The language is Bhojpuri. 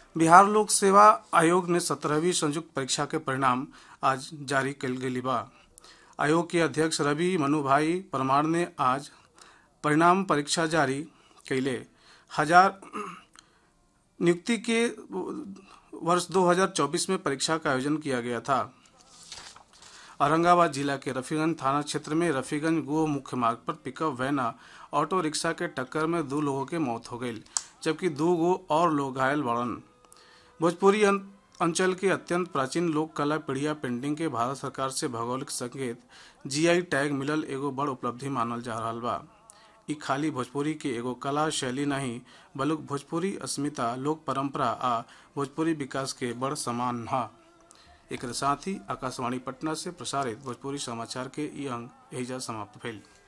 बिहार लोक सेवा आयोग ने सत्रहवीं संयुक्त परीक्षा के परिणाम आज जारी कल गई बा आयोग के अध्यक्ष रवि मनुभाई परमार ने आज परिणाम परीक्षा जारी कैले हजार नियुक्ति के वर्ष 2024 में परीक्षा का आयोजन किया गया था औरंगाबाद जिला के रफीगंज थाना क्षेत्र में रफीगंज गोह मुख्य मार्ग पर पिकअप वैन ऑटो रिक्शा के टक्कर में दो लोगों के मौत हो गई जबकि दो गो और लोग घायल बढ़न भोजपुरी अंचल के अत्यंत प्राचीन लोक कला पीढ़िया पेंटिंग के भारत सरकार से भौगोलिक संकेत जीआई टैग मिलल एगो बड़ उपलब्धि मानल जा रहा बा ई खाली भोजपुरी के एगो कला शैली नहीं बल्कि भोजपुरी अस्मिता लोक परंपरा आ भोजपुरी विकास के बड़ समान ह एक साथ ही आकाशवाणी पटना से प्रसारित भोजपुरी समाचार के ई अंक एहिजा समाप्त भेल